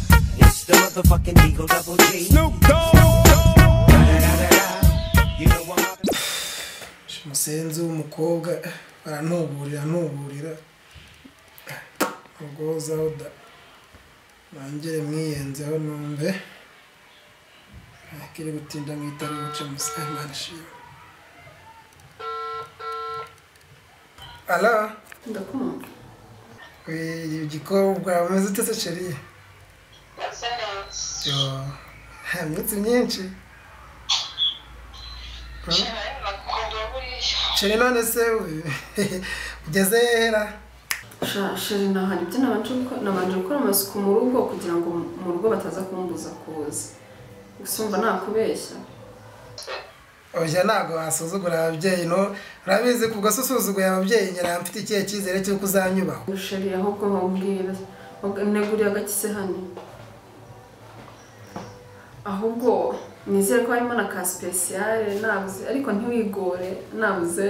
the motherfucking Eagle Double G. Snoop Dogg. You know I'm up. umusenzi w'umukobwa arantuburira antuburira ubwozaho da mwongere mwiyenzeho numve akiri gutinda mu itari guca umusenzi imana ishima ara ndakumva igikobwa wamaze utetse ceri ndetse iminsi neza myinshi Hmm? nayo nakunda buriya ceri none se u- ugeze hera Sha- sheri nahana ibyo nabanje gukora nabanje gukora amasuku mu rugo kugira ngo mu rugo bataza kumbuza kuza usumva nakubeshya oya ntabwo wasuzugura ababyeyi no urabizi kubwo se usuzuguye ababyeyi nyira mfite ikihe cyizere cy'uko uzanyubaho sheri ahubwo nkubwira Ubwo neguriye agakise hano ahubwo nizere ko harimo na ka sipesiyare nabuze ariko ntiwigore nabuze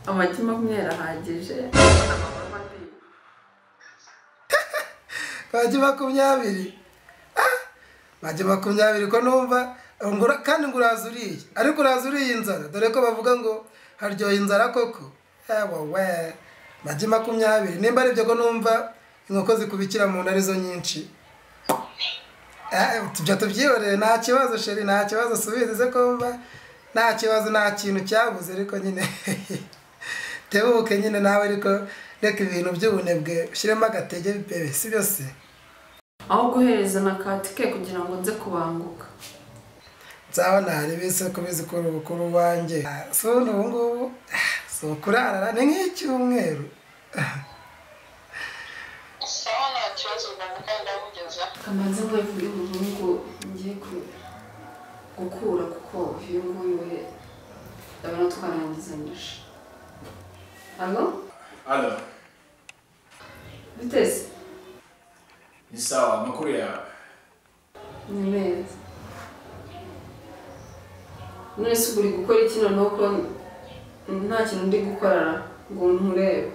amagi makumyabiri ahagije bajya makumyabiri Ah! bajya makumyabiri ko numva ngura- kandi ngo uraza uriye ariko uraza uriye inzara dore ko bavuga ngo haryoha inzara koko ewa we bajya makumyabiri nimba ari byo ko numva inkoko zikubikira mu nda arizo nyinshi Eh, tujya tubyihorere nta kibazo sheri nta kibazo subize kumva nta kibazo nta kintu cyabuze ariko nyine tebuke nyine nawe ariko reka ibintu by'ubunebwe ushyiremo agatege bebe si byose aho guhereza na katike kugira ngo nze kubanguka nzabona hari bise kubizi kuri ubukuru wanjye Ah, si ubundi ubu ngubu ah, si ukurarara ni nk'icyumweru sawa nta kibazo rwanda kandi ndamugeza kamaze nk'iyo umuhungu ngiye ku- gukura kuko uyu nguyu we ndabona twarangizanyije hano Alo, biteze ni sawa, amakuru yawe. ni meza none se ubu uri gukora iki noneho ko nta kintu ndi gukora ngo nturebe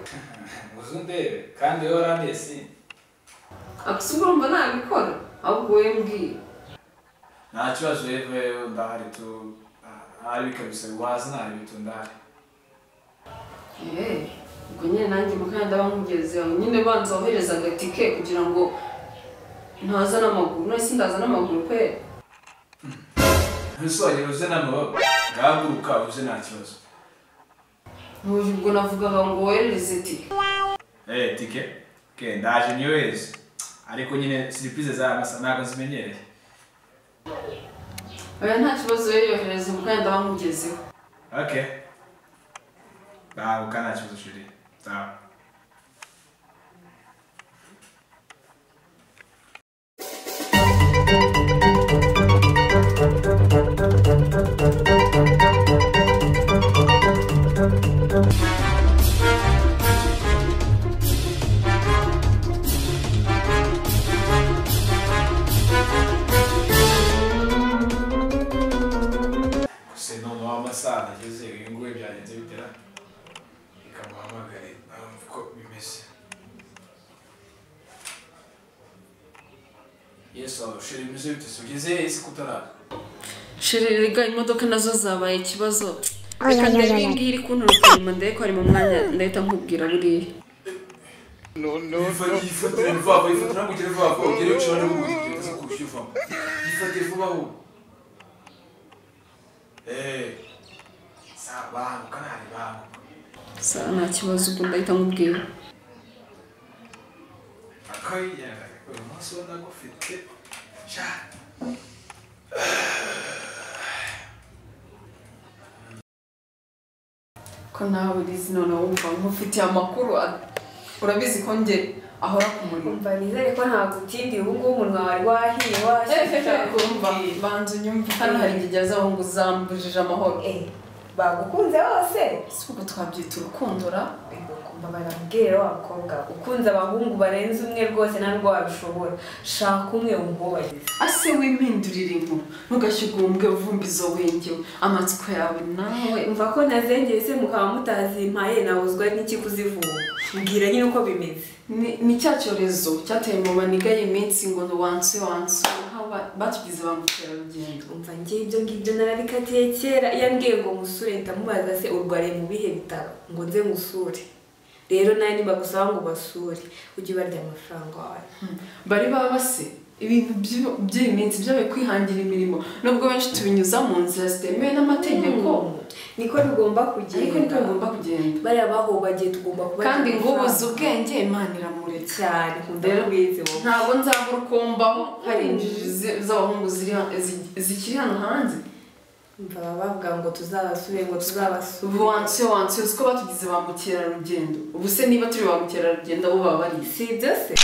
Uzi undebe, kandi wowe urandiye si? akuse urumva ntabikora ahubwo wowe mbwira Nta kibazo yewe ndahari tu. Ahari kabisa waza ntari bitu ndahari. Eh, ubwo nyine nanjye mukanya ndabamugeze aho nyine banza wohereza agatike kugira ngo ntaza n'amaguru none se ndaza n'amaguru pe Ntusongere uze n'amababa. Ngahaguruka uze nta kibazo. ntuye ubwo navugaga ngo wohereze tike Eh, tike. Ke, ndaje niyohereze. Ariko nyine siripize za masa ntabwo zimenyereye. oya nta kibazo rero yohereze mukanya ndabamugezeho Okay. Ntabwo nta kibazo shuri. Sawa. gusa noneho amasaha ageze uyu nguyu byagenze bitera ikamuhamagare ntabwo uko bimeze yesu ushira bimeze bite se ugeze isi kutaraza shiririga imodoka nazo zabaye ikibazo reka ndebe iyi ngiyi iri kunturuka inyuma ndebe ko ari mu mwanya ndahita nkubwira buriya yifatire vuba vuba yifatire ngo ugere vuba vuba ugere uciye wari wundi ugeze ku buryo uvamo yifatire vuba vuba eee sa banguka ntari banguka sa nta kibazo ubwo ndahita nkubwira akayijyana uyu munsi ubona ko ufite cyane ko nawe urizi noneho wumva nkufitiye amakuru a- urabizi ko nge ahora ku muriro Umva nizere ko ntabwo utindiye ubu ngubu umunwa wari wahiye washyira kumva banza unyumve hano hari igihe azaho ngo uzambujije amahoro bagukunze bose si ubwo twabyita urukundora kumva barambwira wa mukobwa ukunze abahungu barenze umwe rwose nta nubwo wabishobora shaka umwe wumwubahize ase wimindurire inkuru ntugashyirwe ubumwe vumbizo wengewe amatsiko yawe nawe mva ko nazengeye se mukaba mutazimpaye nabuzwa n'iki kuzivura mbwira nyine uko bimeze ni ni cya cyorezo cyateye mu banigaye iminsi ngo ni wansi wansi aho ba- batugize ba mukerarugendo umva njye ibyo ngibyo narabikatiye kera iyo ambwiye ngo musure ndamubaza se urwariye mu bihe bitaro ngo nze musure rero nawe nibagusaba ngo ubasure ujye ubarya amafaranga wawe bari baba base ibintu by'u- by'iyi minsi byabaye kwihangira imirimo nubwo benshi tubinyuza mu nzira zitemewe n'amategeko niko bigomba kugenda ariko niko bigomba kugenda bariya bahobagiye tugomba kuba kandi ngo ubuze ubwenge imana iramuretse cyane ndabwize wowe ntabwo nzabura ukumbaho hari injiji zi- z'abahungu ziri ha- zi- zikiri hano hanze umva baba bavuga ngo tuzabasure ngo tuzabasure ubu wansi wansi uzi ko batugize ba mukerarugendo ubu se niba turi ba mukerarugendo abo baba barize si ibyo se